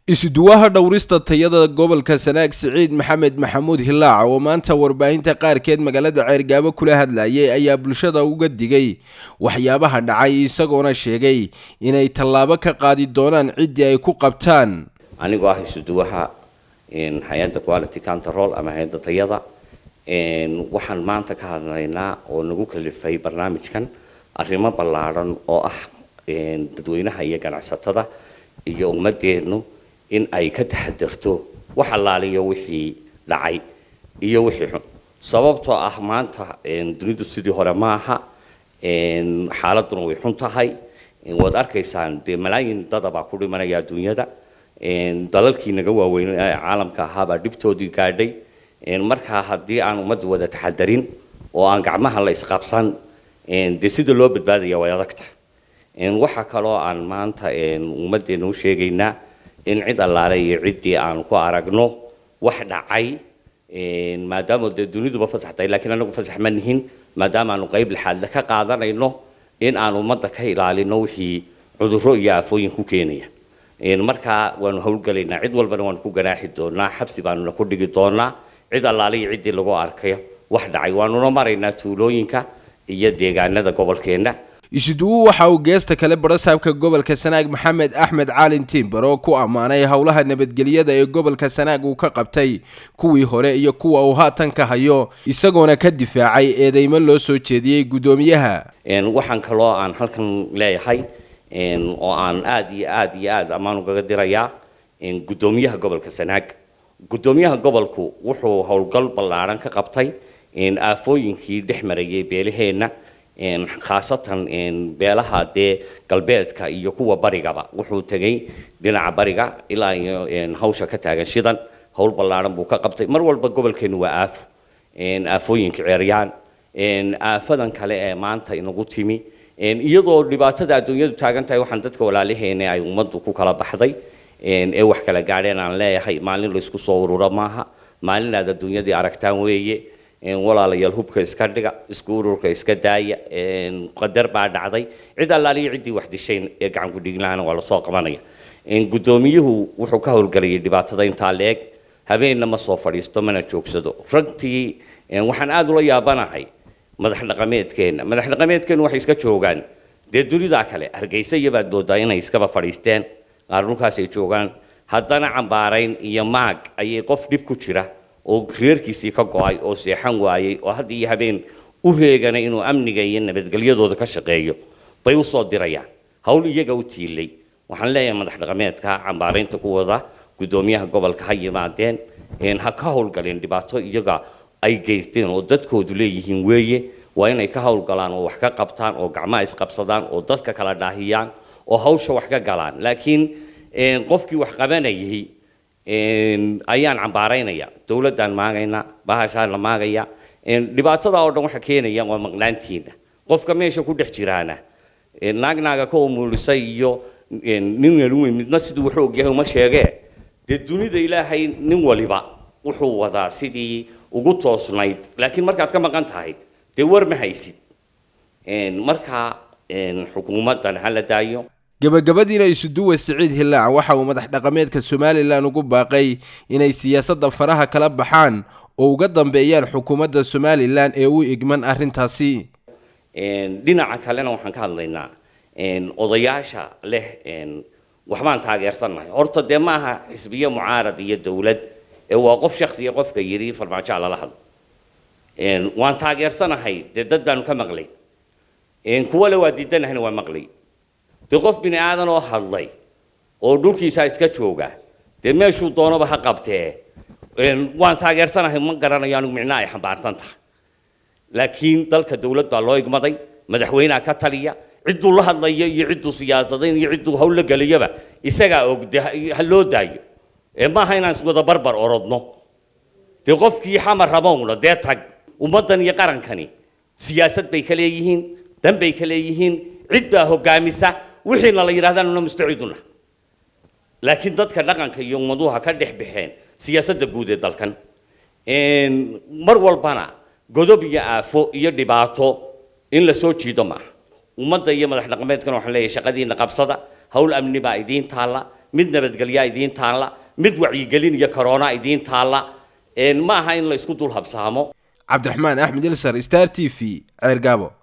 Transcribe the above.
isuduwaha dhowrista tayada gobolka sanaag siciid maxamed maxamuud hilaac oo maanta warbaahinta qaarkeed magaalada ceergaabo kula hadlayay ayaa bulshada uga digay waxyaabaha dhacay isagoona sheegay inay tallaabo ka qaadi doonaan ciddii ay ku qabtaan anigoo ah isuduwaha hay-adda quality control ama hay-adda tayada waxaan maanta ka hadlaynaa oo nagu kalifay barnaamijkan arrimo ballaadhan oo ah dadweynaha iyo ganacsatada iyo ummadeennu in ay ka taxadarto wax allaaliyo wixii dhacay iyo wixii xun sababtoo ah maanta dunidu sidii hore maaha xaaladuna way xun tahay waad arkaysaan dee malaayin dada baa ku dhimanaya adduunyada dalalkii naga waaweyn ee caalamka ahaabaa dhibtoodii gaadhay markaa haddii aan ummadda wada taxadarin oo aan gacmaha la isqabsan dee sida loo badbaadaya way adagta waxaa kaloo aan maanta ummaddeena u sheegaynaa in cid allaale iyo ciddii aan ku aragno wax dhacay maadaama dee duniduba fasax tahay laakiin anagu fasax ma nihin maadaama aanu qayb lixaadle ka qaadanayno in aan ummadda ka ilaalino wixii cudurro iyo aafooyin ku keenaya markaa waanu howlgalaynaa cid walbana waanu ku ganaaxi doonaa xabsi baanuna ku dhigi doonaa cid allaale iyo ciddii lagu arkayo wax dhacay waanuna maraynaa tuulooyinka iyo deegaanada gobolkeenna isuduwu waxa uu geesta kale barasaabka gobolka sanaag maxamed axmed caalin tiimbar oo ku ammaanay howlaha nabadgelyada ee gobolka sanaag uu ka qabtay kuwii hore iyo kuwa uu haatan ka hayo isagoona ka difaacay eedeymo loo soo jeediyey guddoomiyaha waxaan kaloo aan halkan leeyahay oo aan aada iyo aada iyo aada ammaan ugaga dirayaa guddoomiyaha gobolka sanaag guddoomiyaha gobolku wuxuu howlgal ballaadhan ka qabtay aafooyinkii dhex marayay beelaheenna khaasatan beelaha dee galbeedka iyo kuwa barigaba wuxuu tegay dhinaca bariga ilaa iyo hawsha ka taagan shidan howl ballaadhan buu ka qabtay mar walba gobolkeenu waa aafo aafooyinka ceeryaan aafadan kale ee maanta inagu timi iyadoo dhibaatada adduunyadu taagan tahay waxaan dadka walaalaheena ay ummaddu ku kala baxday ee wax kala gaadheen aan leeyahay maalin laysku soo ururo maaha maalin aad adduunyadii aragtaan weeye walaalayaal hubka iska dhiga isku ururka iska daaya qadar baa dhacday cid allaaliyo ciddii wax dishayn ee gacan ku dhiglaana waa lasoo qabanaya guddoomiyuhu wuxuu ka howlgalayay dhibaatada intaa leeg habeenna ma soo fadhiisto mana joogsado ragtii waxaan aada ula yaabanahay madax dhaqameedkeenna madax dhaqameedkeennu waxay iska joogaan dee dunidaa kale hargeysa iyo baad moodaa inay iskaba fadhiisteen qaar dhulkaasay joogaan haddana cambaarayn iyo maag ayay qof dhib ku jira oo reerkiisii ka go-ay oo seexan waayey oo had iyo habeen u reeganay inuu amniga iyo nabadgelyadooda ka shaqeeyo bay u soo dirayaan hawl iyaga u tiilay waxaan leeyahay madax dhaqameedka cambaaraynta ku wada guddoomiyaha gobolka ha yimaadeen ha ka howlgaleen dhibaato iyaga ay geysteen oo dadkoodu leeyihiin weeye waa inay ka howlgalaan oo wax ka qabtaan oo gacmaha isqabsadaan oo dadka kala dhaahiyaan oo hawsha wax ka galaan laakiin qofkii wax qabanayay ayaan cambaaraynaya dowladdaan maagayna bahashaan la maagaya dhibaatada oo dhan waxa keenaya waa maqnaantiina qofka meesha ku dhex jiraana naagnaaga ka umuulisay iyo nin weyn midna siduu wuxuu ogyahay uma sheegee dee dunida ilaahay nin waliba wuxuu wadaa sidii ugu toosnayd laakiin markaad ka maqan tahay dee war ma haysid markaa xukuumaddan ha la daayo gabagabadiina isuduwa siciid hilaac waxa uu madax dhaqameedka somalilan ugu baaqay inay siyaasadda faraha kala baxaan oo uga dambeeyaan xukuumadda somalilan ee u igman arrintaasi dhinaca kalena waxaan ka hadlaynaa odayaasha leh waxbaan taageersannahay horta dee ma aha xisbiye mucaarad iyo dowlad ee waa qof shaksiya qofka yidhi farmaajoa lala hadlo waan taageersanahay dee dad baanu ka maqlay kuwale waa diidanahayna waa maqlay dee qof bini aadan oo hadlay oo dhulkiisa iska jooga dee meeshuu doonaba ha qabtee waan taageersanahay ma garanayo anigu micnaa ay xambaarsan tahay laakiin dalka dowlad baa loo igmaday madaxweyneha ka taliya cidduu la hadlayo iyo cidduu siyaasadayn iyo cidduu hawl la gelayaba isagaa og de ha loo daayo maaha inaan iswada barbar orodno dee qofkii xamar rabowna dee tag ummaddan iyo qarankani siyaasad bay ka leeyihiin dan bay ka leeyihiin cid baa hogaamisa wixiina la yidhahdaanuna mustaciiduna laakiin dadka dhaqanka iyo ummaduhu ha ka dhex baxeen siyaasadda guud ee dalkan mar walbana godob iyo aafo iyo dhibaato in la soo jiido maaha ummadda iyo madax dhaqameedkana waxaan leeyahay shaqadiina qabsada hawl amni baa idiin taalla mid nabadgelyaa idiin taalla mid wacyigelin iyo corona idiin taalla ma aha in la isku dul habsaamo cabdiraxmaan axmed ilsar star t v ceergaabo